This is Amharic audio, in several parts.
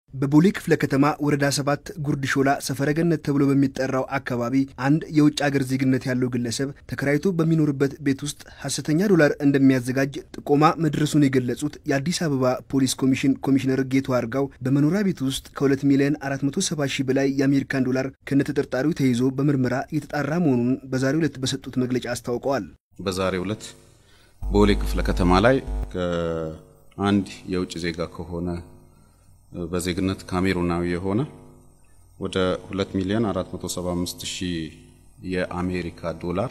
በቦሌ ክፍለ ከተማ ወረዳ ሰባት ጉርድ ሾላ ሰፈረገነት ተብሎ በሚጠራው አካባቢ አንድ የውጭ አገር ዜግነት ያለው ግለሰብ ተከራይቶ በሚኖርበት ቤት ውስጥ ሐሰተኛ ዶላር እንደሚያዘጋጅ ጥቆማ መድረሱን የገለጹት የአዲስ አበባ ፖሊስ ኮሚሽን ኮሚሽነር ጌቱ አርጋው በመኖሪያ ቤት ውስጥ ከ2 ሚሊዮን 470 ሺህ በላይ የአሜሪካን ዶላር ከነተጠርጣሪው ተይዞ በምርመራ እየተጣራ መሆኑን በዛሬው ዕለት በሰጡት መግለጫ አስታውቀዋል። በዛሬው ዕለት ቦሌ ክፍለ ከተማ ላይ ከአንድ የውጭ ዜጋ ከሆነ በዜግነት ካሜሩናዊ የሆነ ወደ 2 ሚሊዮን 475 ሺህ የአሜሪካ ዶላር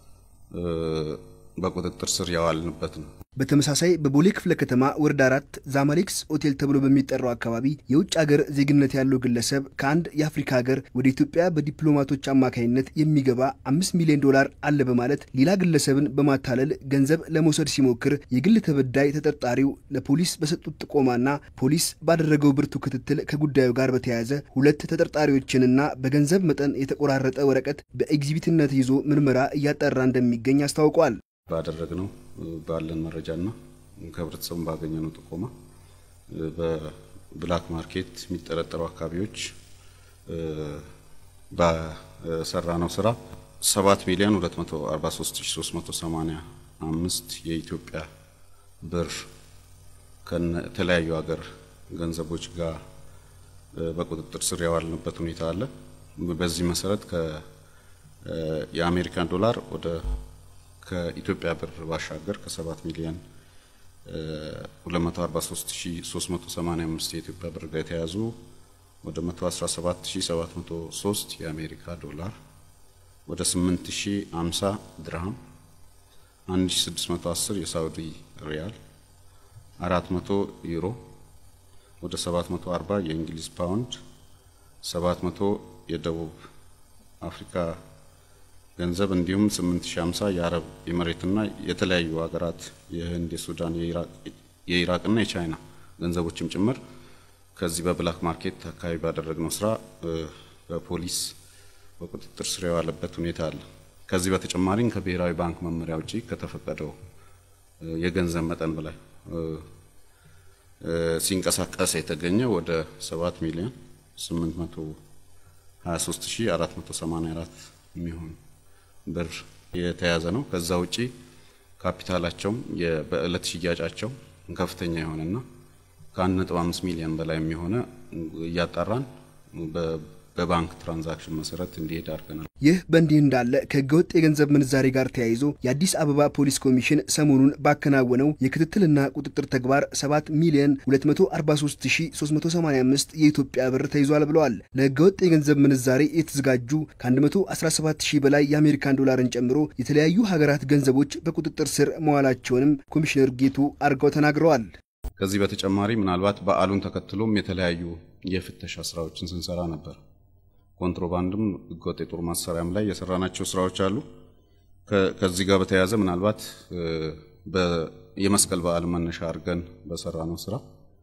በቁጥጥር ስር ያዋልንበት ነው። በተመሳሳይ በቦሌ ክፍለ ከተማ ወረዳ አራት ዛማሌክስ ሆቴል ተብሎ በሚጠራው አካባቢ የውጭ ሀገር ዜግነት ያለው ግለሰብ ከአንድ የአፍሪካ ሀገር ወደ ኢትዮጵያ በዲፕሎማቶች አማካኝነት የሚገባ አምስት ሚሊዮን ዶላር አለ በማለት ሌላ ግለሰብን በማታለል ገንዘብ ለመውሰድ ሲሞክር የግል ተበዳይ ተጠርጣሪው ለፖሊስ በሰጡት ጥቆማና ፖሊስ ባደረገው ብርቱ ክትትል ከጉዳዩ ጋር በተያያዘ ሁለት ተጠርጣሪዎችንና በገንዘብ መጠን የተቆራረጠ ወረቀት በኤግዚቢትነት ይዞ ምርመራ እያጣራ እንደሚገኝ አስታውቋል። ባደረግነው ባለን መረጃና ከህብረተሰቡ ባገኘነው ጥቆማ በብላክ ማርኬት የሚጠረጠሩ አካባቢዎች በሰራነው ስራ 7 ሚሊዮን 243385 የኢትዮጵያ ብር ከተለያዩ ሀገር ገንዘቦች ጋር በቁጥጥር ስር ያዋልንበት ሁኔታ አለ። በዚህ መሰረት የአሜሪካን ዶላር ወደ ከኢትዮጵያ ብር ባሻገር ከ7 ሚሊዮን 243385 የኢትዮጵያ ብር ጋር የተያዙ ወደ 117703 የአሜሪካ ዶላር ወደ 8050 ድርሃም 1610 የሳውዲ ሪያል 400 ዩሮ ወደ 740 የእንግሊዝ ፓውንድ 700 የደቡብ አፍሪካ ገንዘብ እንዲሁም 8050 የአረብ ኤምሬትና የተለያዩ ሀገራት የህንድ፣ የሱዳን፣ የኢራቅና የቻይና ገንዘቦችም ጭምር ከዚህ በብላክ ማርኬት አካባቢ ባደረግነው ስራ በፖሊስ በቁጥጥር ስር የዋለበት ሁኔታ አለ። ከዚህ በተጨማሪም ከብሔራዊ ባንክ መመሪያ ውጪ ከተፈቀደው የገንዘብ መጠን በላይ ሲንቀሳቀስ የተገኘ ወደ 7 ሚሊዮን 823484 የሚሆን ብር የተያዘ ነው። ከዛ ውጪ ካፒታላቸውም በእለት ሽያጫቸው ከፍተኛ የሆነና ከ1.5 ሚሊዮን በላይ የሚሆነ እያጣራን በባንክ ትራንዛክሽን መሰረት እንዲሄድ አድርገናል። ይህ በእንዲህ እንዳለ ከህገወጥ የገንዘብ ምንዛሬ ጋር ተያይዞ የአዲስ አበባ ፖሊስ ኮሚሽን ሰሞኑን ባከናወነው የክትትልና ቁጥጥር ተግባር 7 ሚሊዮን 243385 የኢትዮጵያ ብር ተይዟል ብለዋል። ለህገወጥ የገንዘብ ምንዛሬ የተዘጋጁ ከ117 ሺህ በላይ የአሜሪካን ዶላርን ጨምሮ የተለያዩ ሀገራት ገንዘቦች በቁጥጥር ስር መዋላቸውንም ኮሚሽነር ጌቱ አርጋው ተናግረዋል። ከዚህ በተጨማሪ ምናልባት በዓሉን ተከትሎም የተለያዩ የፍተሻ ስራዎችን ስንሰራ ነበር። ኮንትሮባንድም ህገወጥ የጦር መሳሪያም ላይ የሰራናቸው ስራዎች አሉ። ከዚህ ጋር በተያያዘ ምናልባት የመስቀል በዓል መነሻ አድርገን በሰራነው ስራ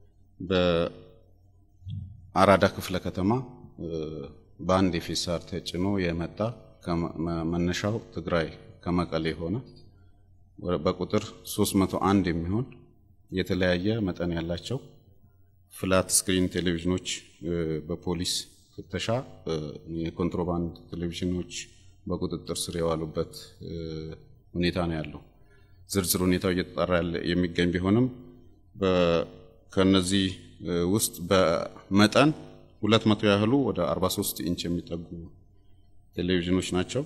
በአራዳ ክፍለ ከተማ በአንድ የፌሳር ተጭኖ የመጣ መነሻው ትግራይ ከመቀሌ የሆነ በቁጥር 301 የሚሆን የተለያየ መጠን ያላቸው ፍላት ስክሪን ቴሌቪዥኖች በፖሊስ ፍተሻ የኮንትሮባንድ ቴሌቪዥኖች በቁጥጥር ስር የዋሉበት ሁኔታ ነው ያለው። ዝርዝር ሁኔታው እየተጣራ የሚገኝ ቢሆንም ከነዚህ ውስጥ በመጠን ሁለት መቶ ያህሉ ወደ 43 ኢንች የሚጠጉ ቴሌቪዥኖች ናቸው።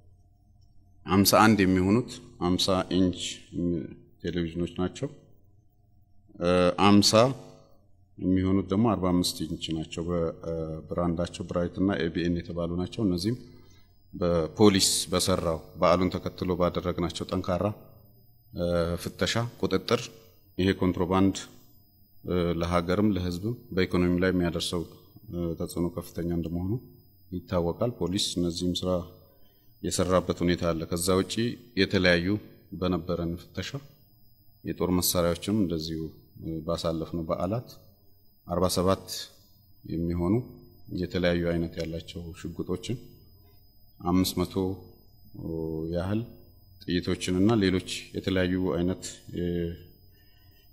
51 የሚሆኑት 50 ኢንች ቴሌቪዥኖች ናቸው። አምሳ የሚሆኑት ደግሞ 45 ኢንች ናቸው። በብራንዳቸው ብራይት እና ኤቢኤን የተባሉ ናቸው። እነዚህም በፖሊስ በሰራው በዓሉን ተከትሎ ባደረግናቸው ጠንካራ ፍተሻ ቁጥጥር ይሄ ኮንትሮባንድ ለሀገርም ለሕዝብም በኢኮኖሚ ላይ የሚያደርሰው ተጽዕኖ ከፍተኛ እንደመሆኑ ይታወቃል። ፖሊስ እነዚህም ስራ የሰራበት ሁኔታ አለ። ከዛ ውጪ የተለያዩ በነበረን ፍተሻ የጦር መሳሪያዎችም እንደዚሁ ባሳለፍነው በዓላት 47 የሚሆኑ የተለያዩ አይነት ያላቸው ሽጉጦችን 500 ያህል ጥይቶችንና ሌሎች የተለያዩ አይነት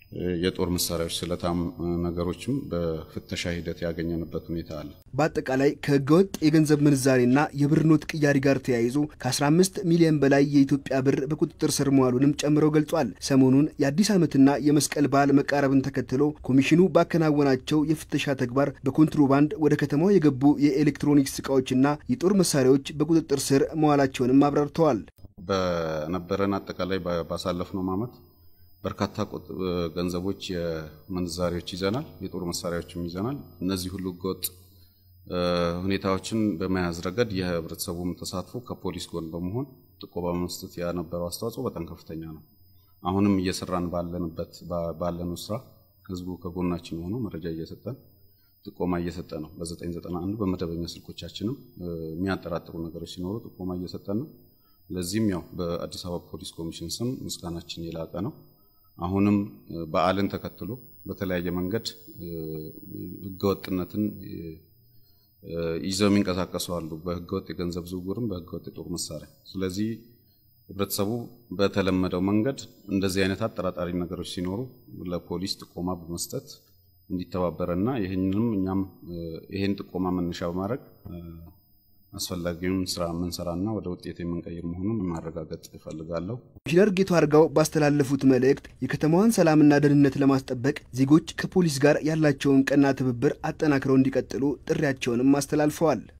የጦር መሳሪያዎች፣ ስለታም ነገሮችም በፍተሻ ሂደት ያገኘንበት ሁኔታ አለ። በአጠቃላይ ከህገወጥ የገንዘብ ምንዛሬና የብር ኖት ቅያሪ ጋር ተያይዞ ከ15 ሚሊዮን በላይ የኢትዮጵያ ብር በቁጥጥር ስር መዋሉንም ጨምረው ገልጿል። ሰሞኑን የአዲስ ዓመትና የመስቀል በዓል መቃረብን ተከትሎ ኮሚሽኑ ባከናወናቸው የፍተሻ ተግባር በኮንትሮባንድ ወደ ከተማው የገቡ የኤሌክትሮኒክስ እቃዎችና የጦር መሳሪያዎች በቁጥጥር ስር መዋላቸውንም አብራርተዋል። በነበረን አጠቃላይ ባሳለፍነው ዓመት በርካታ ገንዘቦች፣ የምንዛሬዎች ይዘናል፣ የጦር መሳሪያዎችም ይዘናል። እነዚህ ሁሉ ህገወጥ ሁኔታዎችን በመያዝ ረገድ የህብረተሰቡም ተሳትፎ ከፖሊስ ጎን በመሆን ጥቆማ በመስጠት ያነበረው አስተዋጽኦ በጣም ከፍተኛ ነው። አሁንም እየሰራን ባለንበት ባለነው ስራ ህዝቡ ከጎናችን የሆነው መረጃ እየሰጠን ጥቆማ እየሰጠ ነው። በ991 በመደበኛ ስልኮቻችንም የሚያጠራጥሩ ነገሮች ሲኖሩ ጥቆማ እየሰጠን ነው። ለዚህም ያው በአዲስ አበባ ፖሊስ ኮሚሽን ስም ምስጋናችን የላቀ ነው። አሁንም በዓልን ተከትሎ በተለያየ መንገድ ህገወጥነትን ይዘው የሚንቀሳቀሱ አሉ። በህገወጥ የገንዘብ ዝውውርም በህገወጥ የጦር መሳሪያ። ስለዚህ ህብረተሰቡ በተለመደው መንገድ እንደዚህ አይነት አጠራጣሪ ነገሮች ሲኖሩ ለፖሊስ ጥቆማ በመስጠት እንዲተባበረና ይህንንም እኛም ይህን ጥቆማ መነሻ በማድረግ አስፈላጊውን ስራ የምንሰራና ወደ ውጤት የምንቀይር መሆኑን ማረጋገጥ እፈልጋለሁ። ኮሚሽነር ጌቱ አርጋው ባስተላለፉት መልእክት የከተማዋን ሰላምና ደህንነት ለማስጠበቅ ዜጎች ከፖሊስ ጋር ያላቸውን ቀና ትብብር አጠናክረው እንዲቀጥሉ ጥሪያቸውንም አስተላልፈዋል።